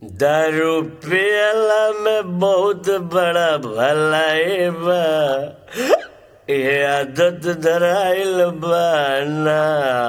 दारू पियला में बहुत बड़ा भलाई बा ये आदत धराइल बा ना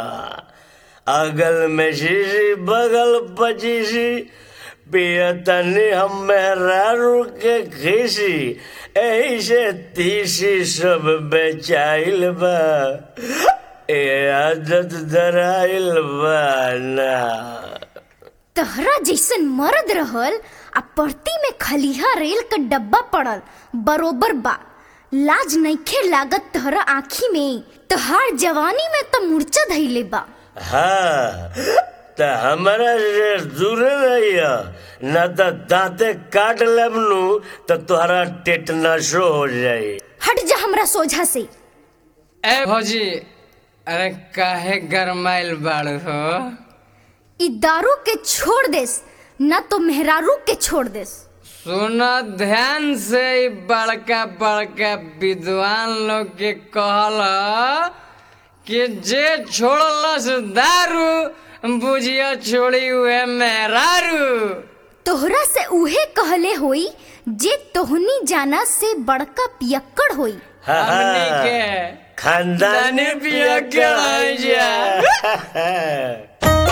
अगल में शीशी बगल पचीसी पियतनी हम मेहरारू के खीसी एही से तीसी सब बेचाइल बा ये आदत धराइल बा ना तहरा जैसन मर्द रहल आ परती में खलिहा रेल का डब्बा पड़ल बरोबर बा लाज नइखे लागत तहरा आँखी में तहार जवानी में त मूर्छा धैले बा हाँ त हमारा से दूर रहिया न त दांते काट लेब नु त तोहरा टेटनसो हो जाई हट जा हमरा सोझा से ए भौजी अरे काहे गरमाइल बाड़ू हो ई दारू के छोड़ देस न तो मेहरारू के छोड़ देस सुनो ध्यान से ई बड़का बड़का विद्वान लोग के कहल कि जे छोड़लस दारू बुझिया छोड़ी हुए मेहरारू तोहरा से उहे कहले होई जे तोहनी जाना से बड़का पियक्कड़ होई हाँ, हमनी हाँ। के खानदानी दानी पिया पिया के के आई जा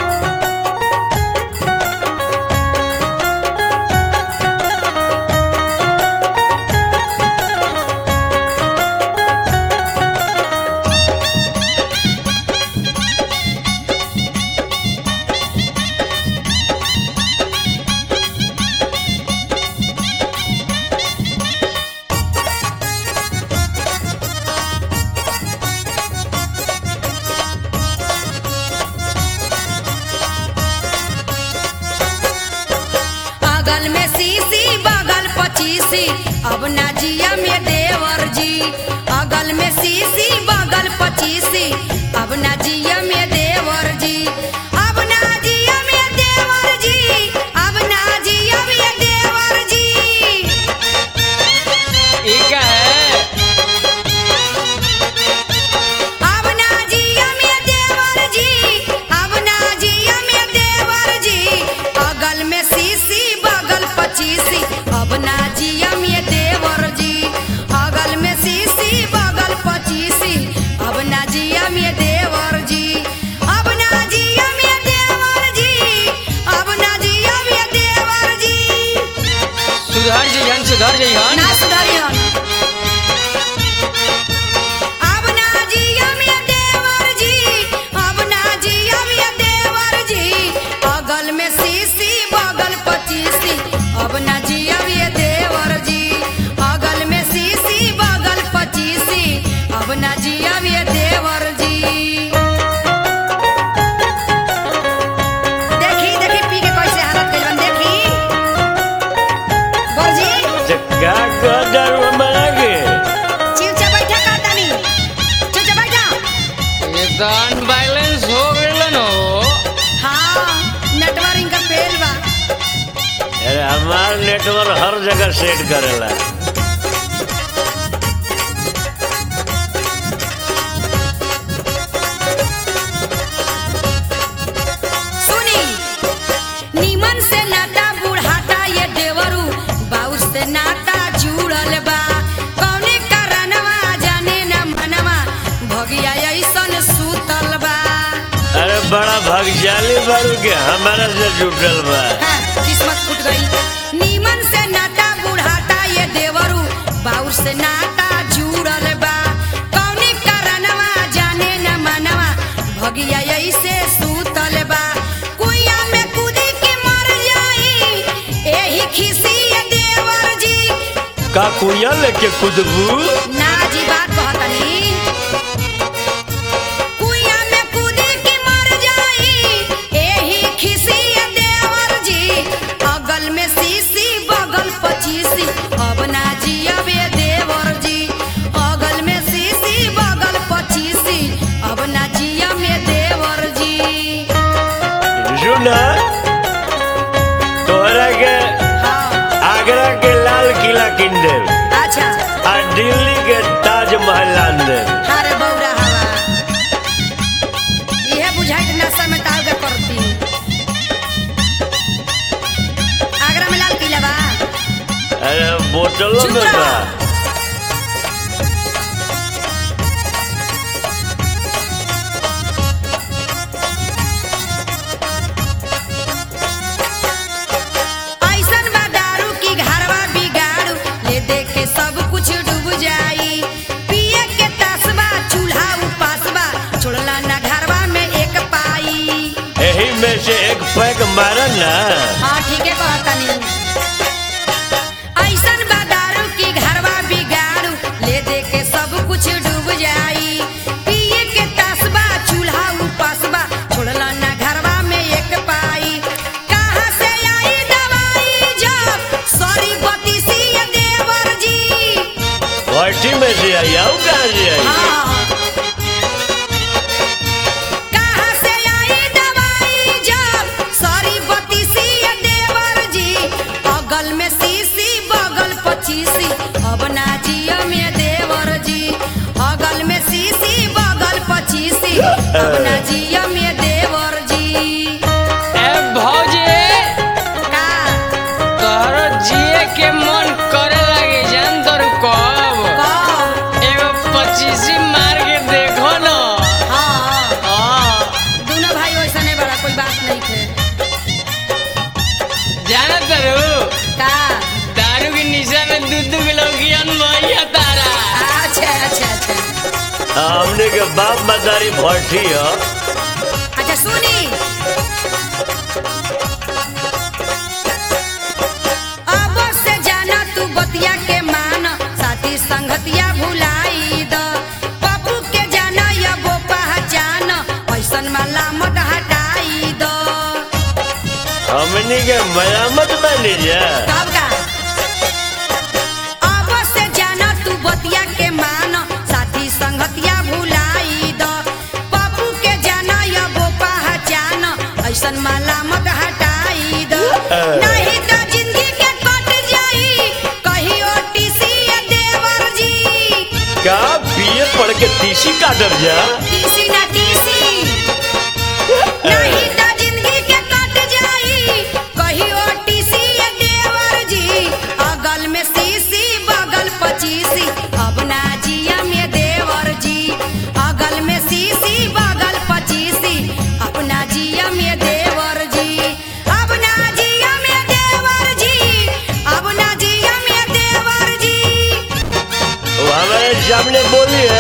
अगल में सीसी बगल पचीसी अब ना जिया में देवर जी अगल में सीसी बगल पचीसी अब ना जिया में देवर जी अब ना जिया में देवर जी अब ना जिया में देवर जी ई का है अब ना जिया में देवर जी अब ना जिया में देवर जी अगल में सीसी बगल पचीसी अब ना जिया में देवर जी अगल में सीसी बगल पचीसी अब ना जिया में देवर जी अब ना जिया में देवर जी अब ना जिया में देवर जी सुधर जइहन सुधर जइहन ना सुधरियन अब ना जिया में देवर जी अब ना जिया में देवर जी अगल में सीसी बगल पचीसी अब ना जिया में देवर जी अगल में सीसी बगल पचीसी अब ना जिया में देवर जी देखी देखी पी के कैसे हालत कइल बन देखी बोलजी त का कह दारू बना के चिवचा बैठा कर तनी चिवचा बैठा ये तो अनबैलेंस हो गइलन हो हाँ नेटवर्क इनका फेल बा अरे हमार नेटवर्क हर जगह सेट करेला सुनी नीमन से नाता बुढ़ाता ये देवरू बाउर से नाता जुड़ल बा कौने कारणवा जाने न मनवा भगिया ऐसन सूतल बा अरे बड़ा भाग्यशाली बारू के हमारा से जुटल बा हाँ, किस्मत फूट गई नीमन से नाता बुढ़ाता ये देवरू बाउर से नाता जुड़ल बा कौने कारणवा जाने न मनवा भगिया ऐसे सूतल बा कुइया में कूदी के मर जाई एही खिसी ये देवर जी का कुया लेके कुदबू ना जी बात कहतनी कुइया में कूदी के मर जाई एही खिसी ये देवर जी अगल में सीसी बगल पचीसी अब ना जियबे देवर जी अगल में सीसी बगल पचीसी अब ना जिया में देवर जी सुना तोहरा के हाँ आगरा के लाल किला किन देव अच्छा आ दिल्ली के ताजमहल आन देव हारे बौरा हवा इहे बुझाइत नशा में टाल के करती बोतलों चुप में रह। बा ऐसन बा दारू की घरवा बिगाड़ू ले देख के सब कुछ डूब जाई पिए के तसबा चूल्हा उपासबा छोड़ला ना घरवा में एक पाई यही में से एक पैक मारन ना हाँ ठीक है कहतनी ऐसन बा दारू की घरवा बिगाड़ू ले दे के सब कुछ डूब जाई पिए के तसबा चूल्हा उपासबा छोड़ला ना घरवा में एक पाई कहाँ से आई दवाई जब सॉरी बतीसी ये देवर जी भट्टी में से आई आऊ कहाँ से आई हाँ। कहाँ से आई दवाई जब सॉरी बतीसी ये देवर जी अगल में सीसी बगल पचीसी अब ना जियो में देवर जी अगल में सीसी बगल पचीसी अब ना जियो में देवर जी ए भौजी का तोहरो जिए के मन करे लगे जान तोर कब कब? एगो पच्चीसी मार के देखो न हाँ हाँ दोनों भाई वैसा नहीं बड़ा कोई बात नहीं थे जाना तरू का दारू के निशा में दू दू किलो ज्ञान भैया तारा अच्छा अच्छा अच्छा हमने के बाप मदारी भट्टी है अच्छा सुनी अब से जाना तू बतिया के मान साथी संगतिया भुलाई द पप्पू के जाना या वो पहचान ऐसन माला मत हटाई द हमने के मयामत बनी जा कब का अब से जाना तू बतिया के मान साथी संगतिया भुलाई द पप्पू के जाना या वो पहचान ऐसन माला मत हटाई द नहीं तो जिंदगी के कट जाई कहियो टीसी ये देवर जी का बीए पढ़ के तीसी काटब जा टीसी ना टीसी नहीं तो जिंदगी के कट जाई कहियो टीसी ये देवर जी अगल में सीसी बगल पचीसी अब ना जिया में देवर जी अगल में सीसी बगल पचीसी अपना जिया में देवर जी अब ना जिया में देवर जी अब ना जिया में देवर जी वो हमारे सामने बोली है